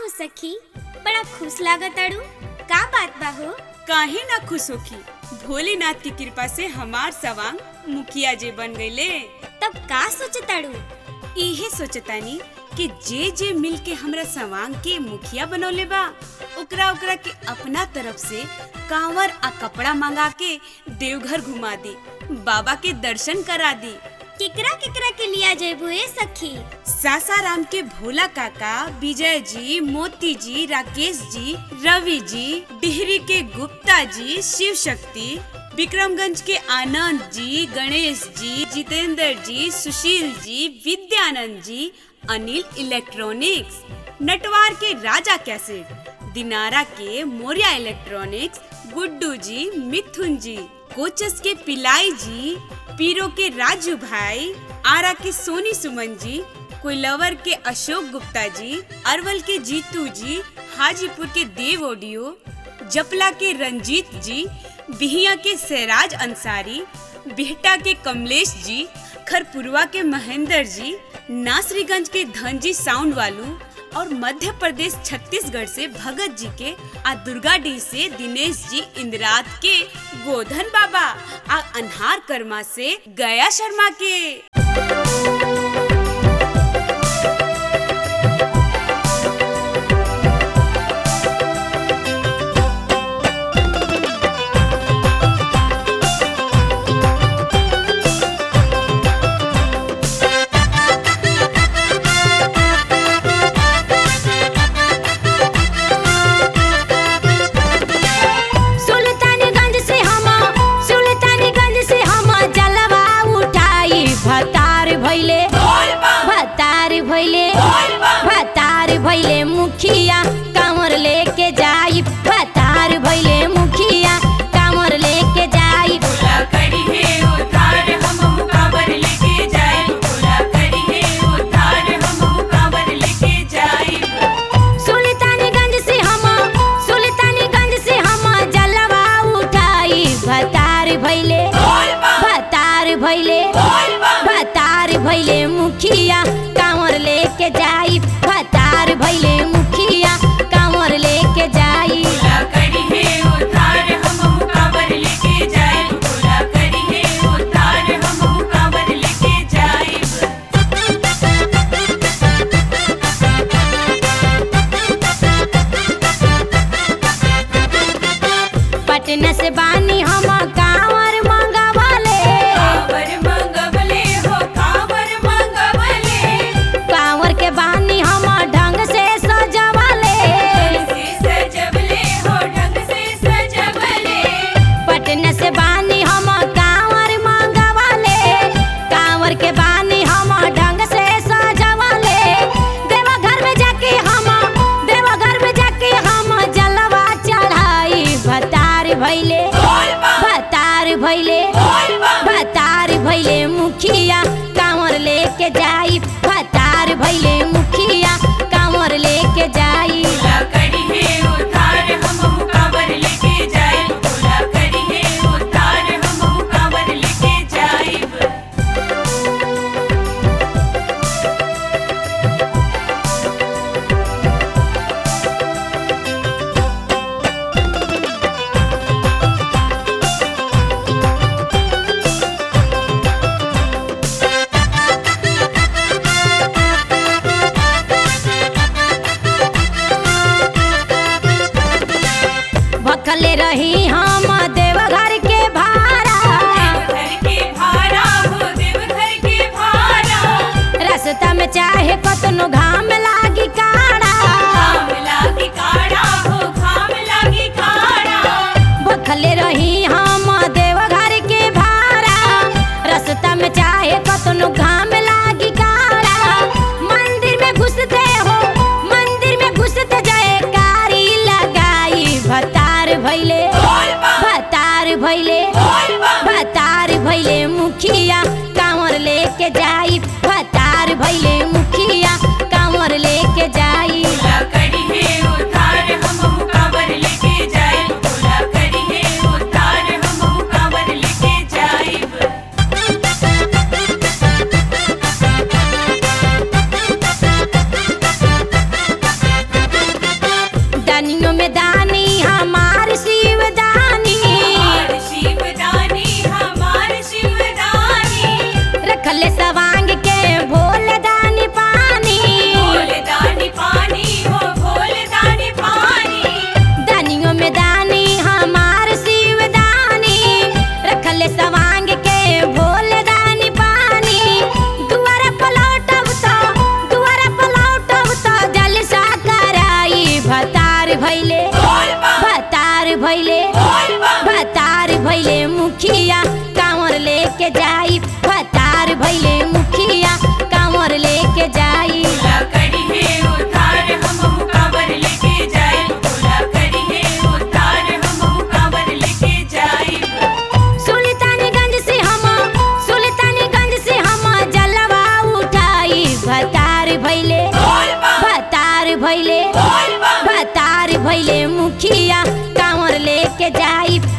हो सखी बड़ा खुश लागताड़ू का बात बा हो काहे ना खुश होखी भोलेनाथ की कृपा से हमार सवांग मुखिया जे बन गईले तब का सोचताड़ू इहे सोचतानी कि जे जे मिल के हमरा सवांग के मुखिया बनौले बा ओकरा ओकरा के अपना तरफ से कांवर आ कपड़ा मंगा के देवघर घुमा दी बाबा के दर्शन करा दी केकरा केकरा के लिया जेबू ए सखी सासाराम के भोला काका विजय जी मोती जी राकेश जी रवि जी डिहरी के गुप्ता जी शिव शक्ति विक्रमगंज के आनंद जी गणेश जी जितेंद्र जी सुशील जी विद्यानंद जी अनिल इलेक्ट्रॉनिक्स नटवार के राजा कैसेट दिनारा के मोरिया इलेक्ट्रॉनिक्स गुड्डू जी मिथुन जी कोचस के पिलाई जी पीरो के राजू भाई आरा के सोनी सुमन जी कोइलवर के अशोक गुप्ता जी अरवल के जीतू जी हाजीपुर के देव ऑडियो जपला के रंजीत जी बिहिया के सैराज अंसारी बिहटा के कमलेश जी खरपुरवा के महेंद्र जी नासरीगंज के धनजी साउंड वालू और मध्य प्रदेश छत्तीसगढ़ से भगत जी के आ दुर्गाडीह से दिनेश जी इंदिरात के गोधन बाबा आ अनहार कर्मा से गया शर्मा के सुल्तानगंज से हम सुल्तानगंज से हम जलवा उठाई भतार भैले भतार भैले भतार भैले मुखिया कांवर लेके जाई भतार भैले मुखिया कांवर लेके जाई सुल्तानगंज से हम सुल्तानगंज से हम जलवा उठाई भतार भैले भतार भैले भतार भैले मुखिया कांवर लेके जाई भतार भैले मुखिया कांवर लेके जाई पटना से बानी हम कांवर मंगवाले कांवर के बानी हम ढंग से सजवाले पटना से बानी हम कांवर मंगवाले कांवर के बानी हम ढंग से सजवाले देवा घर में जाके हम देवा घर में जाके हम जलवा चढ़ाई भतार भैले भतार भैले भतार भैले मुखिया कांवर लेके जाई भतार भैले मुखिया कांवर लेके जाई बतार भैले मुखिया कांवर लेके जाई